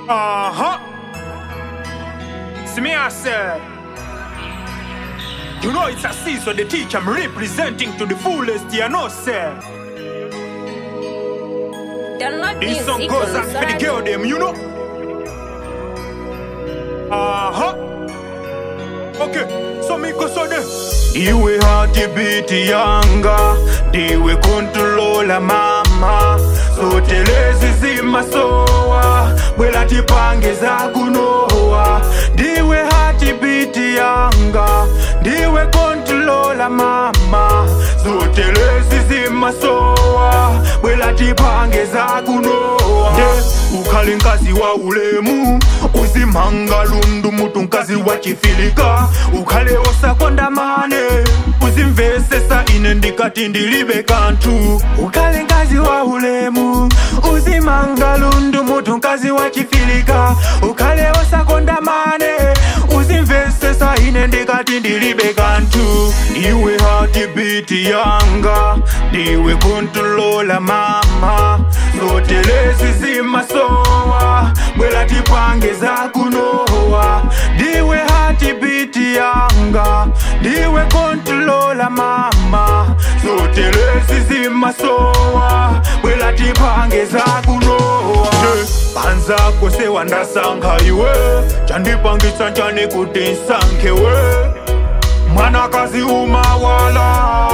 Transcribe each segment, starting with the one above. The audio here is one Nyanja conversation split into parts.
Uh huh. See me, I said. You know it's a season the teacher I'm representing to the fullest, you know, sir. Download This music song goes on out for the Solar girl them, you know. Uh huh. Okay, so me go so then. Iwe hatibiti yanga, diwe kontrola mama. Sotelezi zimasowa, bwela tipange za kunowa. Diwe hatibiti yanga, diwe kontrola mama. Sotelezi zimasowa, bwela tipange za kunowa. Yeah, ukhale nkazi wa ulemu, uzimanga lundu mutu nkazi wa chifilika. Ukhale osakonda mane, uzimvesesa ine ndikati ndilibe kantu. Ukhale nkazi wa ulemu, uzimanga lundu mutu nkazi wa chifilika. Ukhale osakonda mane, uzimvesesa ine ndikati ndilibe kantu. Iwe hatibiti yanga, ndiwe kontrola mama. Zotelezi zimasowa, bwela tipange za kunowa. Ndiwe hatibiti yanga, ndiwe kontrola mama. Zotelezi zimasowa, bwela tipange za kunowa. Panza kose wandasankha iwe, chandipangitsa njani kuti nsankhewe. mwanakazi umawala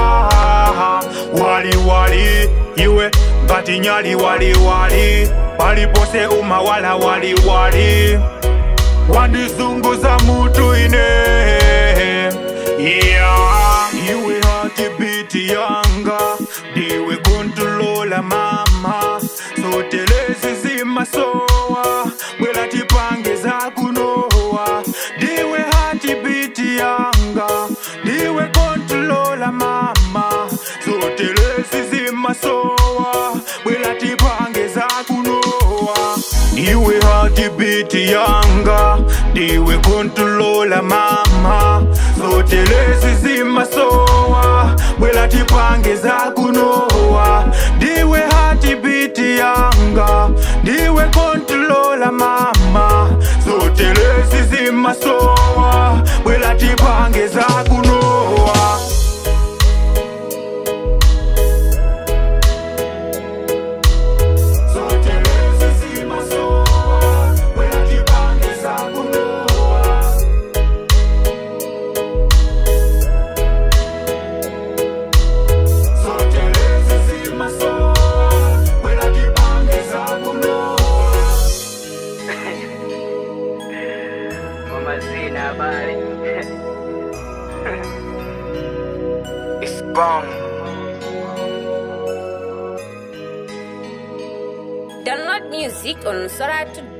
wali wali iwe ngati nyali wali wali palipose umawala wali wali wandizunguza mutu ine yeah. iwe hatibiti yanga ndiwe kontrola mama sotelezi zimasowa bwela tipange za kunowa ndiwe hatibiti yanga ndiwe kontrola mama zotelezi zimasowa bwela tipange za kunowa ndiwe hatibiti yanga ndiwe kontrola mama zotelezi zimasowa bwela tipange za kunowa ndiwe hatibiti yanga ndiwe kontrola mama zotelezi zimasowa bwela tipange za kunowa Zotelezi zimasowa, bwela tipange za kunowa. Zotelezi zimasowa, bwela tipange za kunowa. Mama Zina, habari? It's gone. Download music on Solar